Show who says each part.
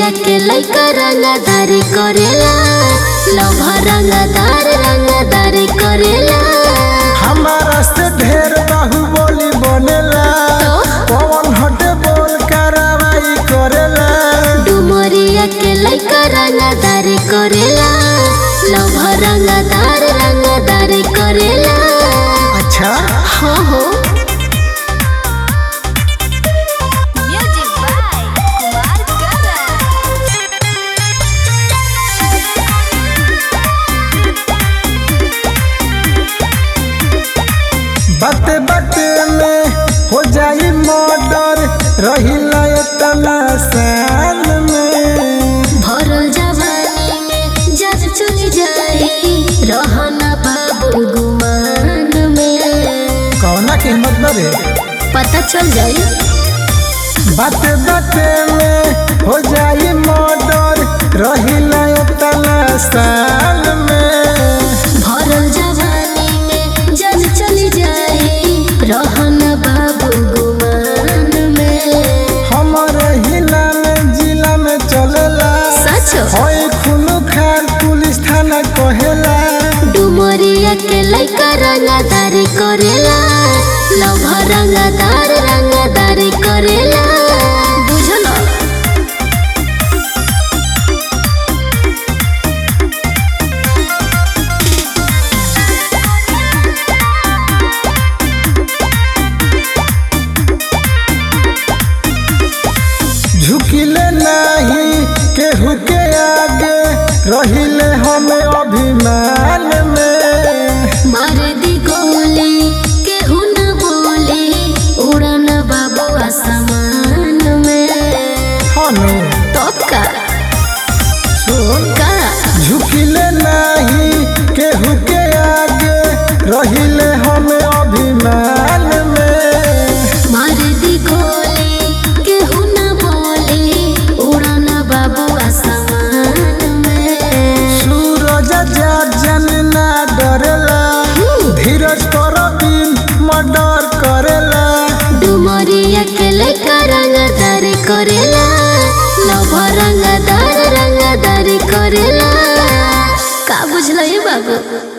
Speaker 1: डुमरिया के लइका रंगदारी करेला लभा रंगदार रंगदारी करेला
Speaker 2: हमारा से ढेर बाहुबली बनेला पवन हटे बोल कार्रवाई करेला
Speaker 1: डुमरिया के लइका रंगदारी करेला लभा रंगदार रंगदारी करेला
Speaker 2: अच्छा
Speaker 1: हो हो
Speaker 3: Music by Kumar Garan.
Speaker 2: बाते बाते में हो जाई मर्डर रहिला इतना साल में
Speaker 1: भरल जवानी में जब चली जाई रहना बाबू गुमान में
Speaker 2: कौना की हिम्मत बरे
Speaker 1: पता चल जाई
Speaker 2: बाते बाते में हो जाई मर्डर रहिला इतना साल में
Speaker 1: भरल जवानी में जब चली जाई रहना बाबू गुमान में
Speaker 2: हमारे हिला में जिला में चलेला
Speaker 1: सच
Speaker 2: होई खुनु खान पुलिस थाना कहेला
Speaker 1: डुमरिया के लइका रंगदारी करेला लभ रंगदार रंगदारी करेला बुझल
Speaker 2: झुकिले नहीं केहू के आगे रहिले हमें अभिमान में
Speaker 1: मार दी गोली केहू न बोली उड़न बाबू आसमान में
Speaker 2: हनु
Speaker 1: तो का
Speaker 2: सुन
Speaker 1: का
Speaker 2: झुकिले नहीं केहू के आगे रहिले हमें अभिमान में
Speaker 1: मार दी गोली केहू न बोली उड़न बाबू आसमान में
Speaker 2: सूरज जा जन ना डरेला धीरज कर दिन मर्डर करेला
Speaker 1: डुमरिया के लइका रंगदारी करेला लभ रंगदार रंगदारी करेला का बुझल बाबू